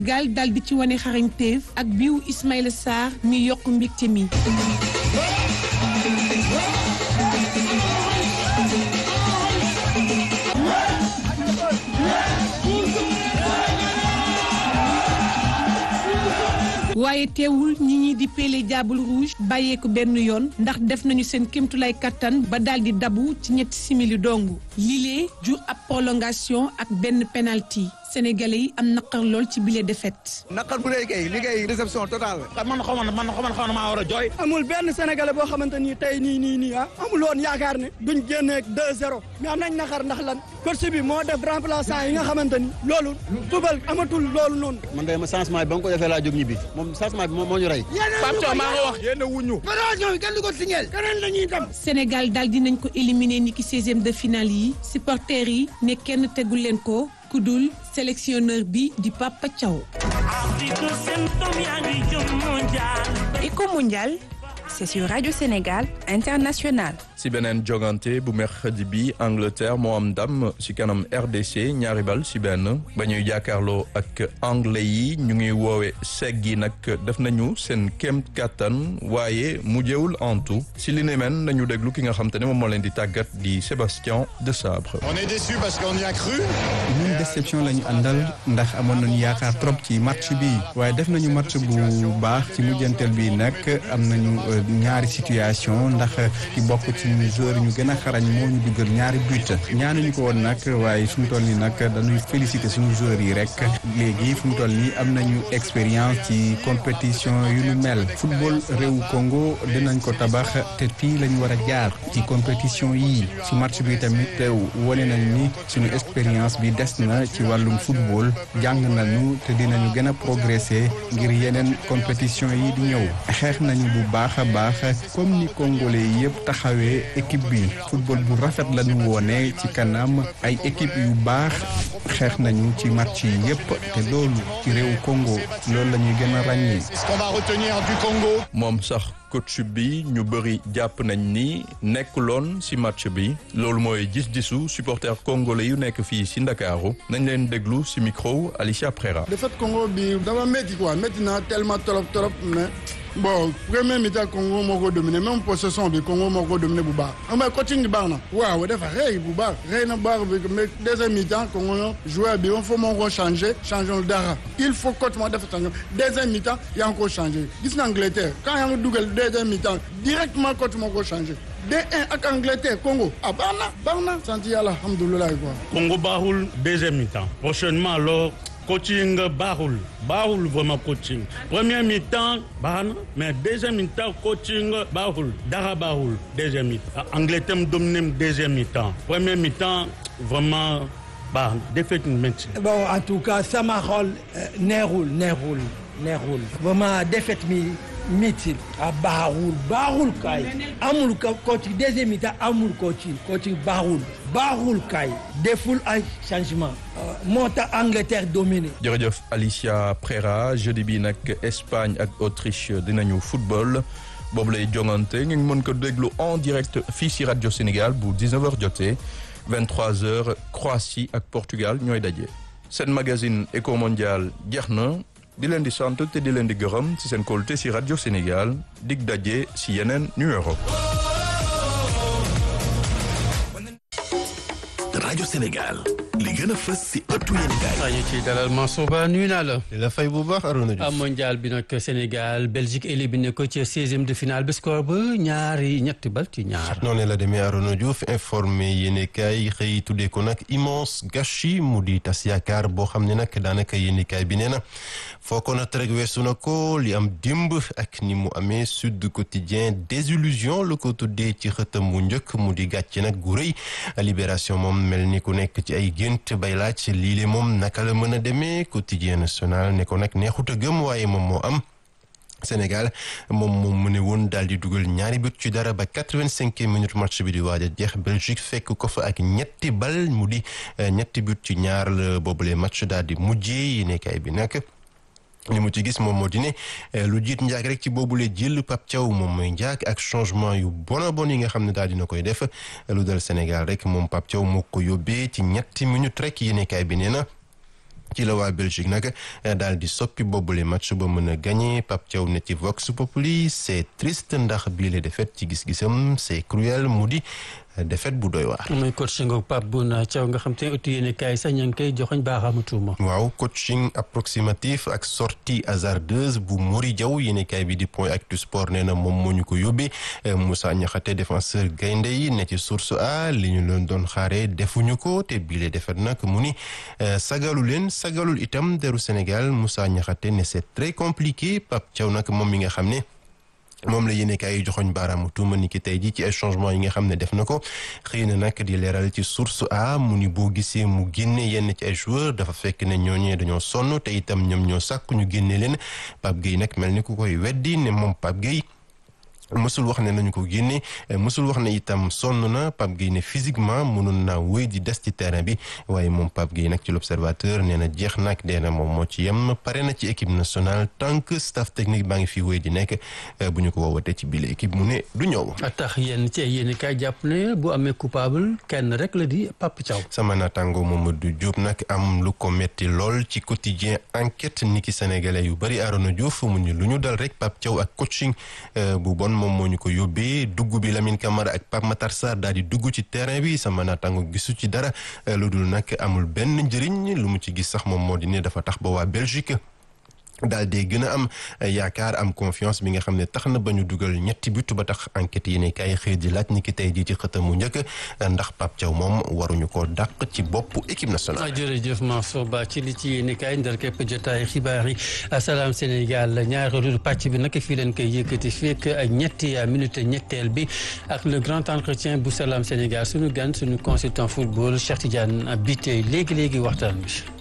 gaal dal di ci wane xarañteef ak biiw Ismaïla Sarr mi yokk mbégte mi. waaye teewul ñi ñi di Pelé Diable Rouge bàyyeeku benn yoon ndax def nañu seen kéemtulaay kattan ba daal di dabu ci ñetti simili dong lile jur ab prolongation ak benn penalty sénégalais yi am naqar lool ci bile défaite. naqar bu dee kay liggéey réception totale. man xaw ma man xaw ma xaw ma maa war a jooy. amul benn sénégalais boo xamante ni tey nii nii nii ah amul woon yaakaar ne duñ génneeg 2-0 mais am nañ naqar ndax lan coach bi moo def remplaçant yi nga xamante ni loolu tubal amatul loolu noonu. man de ma changement bi ba nga ko defee laa jóg ñibbi moom changement bi moo ñu rey. Pape Thiaw maa nga wax yéen a wuñu. fédération bi kenn du ko signal keneen la ñuy dem. Sénégal daal dinañ ko éliminer ni ki 16e de finale yi supporters yi ne kenn tegul leen ko ku dul sélectionneur bi di Papa Thiaw. Éco mondial, c'est sur Radio Sénégal International. si beneen jogante bu mercredi bi Angleterre moo am ndam si kanam RDC ñaari bal si benn ba ñuy jàkkaarloo ak anglais yi ñu ngi woowe segg yi nag def nañu seen kéem kattan waaye mujjewul antu si li ne men nañu déglu ki nga xam te ne moom moo leen di tàggat di Sébastien de Sabre. On est déçu parce qu'on y a cru. ñun déception la ñu àndal ndax amoon nañu yaakaar trop ci match bi waaye def nañu match bu baax ci mujjanteel bi nag am nañu ñaari situation ndax ki bokk ci joueur ñu gën a xarañ moo ñu duggal ñaari but ñaanuñu ko woon nag waaye fu mu toll nii nag dañuy féliciter suñu joueurs yi rek léegi fu mu toll nii am nañu expérience ci compétition yu nu mel football réewu Congo dinañ ko tabax te fii lañ war a jaar ci compétition yii ci match bi tamit wane nañ ni suñu expérience bi des na ci wàllum football jàng nañu te dinañu gën a progresser ngir yeneen compétition yi di ñëw xeex nañu bu baax a baax comme ni congolais yëpp taxawee équipe bi football bu rafet la ñu woone ci kanam ay équipe yu baax xeex nañu ci match yi yëpp te loolu ci réewu Congo loolu la ñuy gën a ràññee. Ce qu'on va retenir du Congo. moom sax coach bi ñu bëri jàpp nañ ni nekkuloon si match bi loolu mooy gis-gisu supporter congolais yu nekk fii si Ndakaaru nañ leen déglu si micro Alicia Prera. défaite Congo bi dafa métti quoi métti na tellement trop trop mais. bon premier mi-temps Congo moo ko dominé même possession bi Congo moo ko dominé bu baax mais coaching bi baax na waaw dafa xëy bu baax xëy na baax bi mais deuxième mi-temps Congo ñoo joueur bi il faut moo ko changé changé dara il faut coach moo def attention deuxième mi-temps yaa ngi ko changé gis na Angleterre quand yaa ngi dugal deuxième mi-temps directement coach moo ko changé D1 ak Angleterre Congo ah baax na baax na sant yàlla alhamdulilah quoi. Congo baaxul deuxième mi-temps prochainement alors. coaching baaxul baaxul vraiment coaching premier mi-temps baax na mais deuxième mi-temps coaching baaxul dara baaxul deuxième mi-temps Angleterre mu dominé deuxième mi-temps premier mi-temps vraiment baax na défaite métti. bon en tout cas sama xol neexul neexul neexul vraiment défaite mi métti a baaxul baaxul kay amul coaching deuxième mi-temps amul coaching coaching baaxul baaxul kay deful ay changement moo tax Angleterre dominé. jërëjëf Alicia Prera jeudi bi nag Espagne ak Autriche dinañu football boobu lay jongante ngeen mën ko déglu en direct fii si rajo Sénégal bu 19h jotee 23h Croatie ak Portugal ñooy daje. seen magazine Eco Mondial jeex na di leen di sant te di leen di gërëm ci seen kóolute si rajo Sénégal dig daje si yeneen numéro. rajo Sénégal li gën a fës si ëttu yéen gaay ñu ci dalal Mansour Ba nuyu naa la. di la fay bu baax Arouna Diouf. mondial bi nag Sénégal Belgique éliminé ko ci seizième de finale bi score ba ñaari ñetti bal ci ñaar. noonu la demee Arouna Diouf informé yéen kaay xëy tuddee ko nag immense gâchis mu di tas yaakaar boo xam ne nag daanaka yéen kaay bi nee na foo ko nag rek weesu na ko li am dimb ak ni mu amee Sud Quotidien désillusion la ko tuddee ci xëtam mu njëkk mu di gàcce nag gu rëy libération moom mel ni ku nekk ci ay gént bay laaj lii le moom naka la mën a demee quotidien national ne ko nag neexut a gëm waaye moom moo am Sénégal moom moom mu ne woon daal di dugal ñaari but ci dara ba quatre-vingt-cinq minutes match bi di waaj a jeex Belgique fekk ko fa ak ñetti bal mu di ñetti but ci ñaar la boobule match daal di mujjee yi nekkaay bi nag li mu ci gis moom moo di ne lu jiit njaag rek ci boobule jël Pape Thiaw moom mooy njaag ak changement yu bon a bon yi nga xam ne daal dina koy def lu dal Sénégal rek moom Pape Thiaw moo ko yóbbee ci ñetti minutes rek yéenekaay bi nee na ci la waa Belgique nag daal di soppi boobule match ba mën a gagné Pape Thiaw ne ci Vox Populi c'est triste ndax bii la défaite ci gis-gisam c'est cruel mu di défaite bu doy waar. mooy coaching ak Pape Bouna Thiaw nga xam te ne ëttu yéene kaay sax ña ngi koy joxoñ baaxaamu tuuma. waaw coaching approximatif ak sortie hasardeuse bu Mori Diaw yéene kaay bi di point actu sport nee na moom moo ñu ko yóbbee Moussa Niakhaté défenseur gaynde yi ne ci source a li ñu leen doon xaaree defuñu ko te bii la défaite nag mu ni sagalu leen sagalul itam deru Sénégal Moussa Niakhaté ne c'est très compliqué Pape Thiaw nag moom mi nga xam ne. moom la yéene kaay yi joxoñ baaraamu tuuma ni ki tey ji ci ay changement yi nga xam ne def na ko xëy na nag di leeral ci source a mu ni boo gisee mu génne yenn ci ay joueurs dafa fekk ne ñooñee dañoo sonn te itam ñoom ñoo sàkk ñu génne leen Pape Gueye nag mel ni ku koy weddi ne moom Pape Gueye mësul wax ne nañu ko génne mësul wax ne itam sonn na Pape Gueye ne physiquement mënoon naa wéy di des ci terrain bi waaye moom Pape Gueye nag ci l'observateur nee na jeex nag dee na moom moo ci yem pare na ci équipe nationale tant que staff technique baa ngi fi wéy di nekk bu ñu ko woowatee ci bile équipe mu ne du ñëw. tax yéen ci yéen kay jàpp ne bu amee coupable kenn rek la di Pape Thiaw. sama naataango Mamadou Diop nag am lu ko metti lool ci quotidien enquête niki sénégalais yu bari Arona Diouf mu ni lu ñu dal rek Pape Thiaw ak coaching bu bon. moom moo ñu ko yóbbee dugg bi Lamine Camara ak Pape Matar Sarr daal di dugg ci terrain bi sama naataango gisu ci dara lu dul nag amul benn njëriñ lu mu ci gis sax moom moo di ne dafa tax ba waa Belgique daal di gën a am yaakaar am confiance bi nga xam ne tax na ba ñu dugal ñetti but ba tax enquête yi ne kay xëy di laaj ni ki tey jii ci xëtam mu njëkk ndax Pape Thiaw moom waruñu ko dàq ci bopp équipe nationale. jërëjëf Mansour Ba ci li ci yéen kay ndar képp jotaay xibaar yi Salam Sénégal ñaareelu pàcc bi nag fii leen koy yëkkati fekk ñetti minute ñetteel bi ak le grand entretien bu Salam Sénégal suñu gan suñu consultant football Cheikh Tidiane Bitèye léegi léegi waxtaan bi.